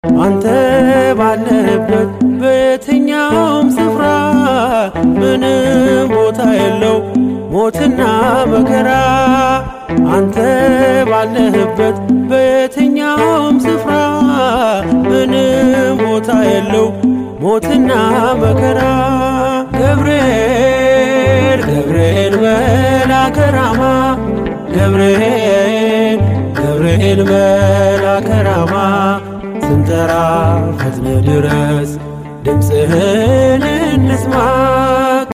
አንተ ባለህበት በየትኛውም ስፍራ ምንም ቦታ የለው ሞትና መከራ አንተ ባለህበት በየትኛውም ስፍራ ምንም ቦታ የለው ሞትና መከራ ገብርኤል ገብርኤል መልአከ ራማ ገብርኤል ገብርኤል መልአከ ራማ ስንጠራ ፈጥነ ድረስ ድምፅህን እንስማ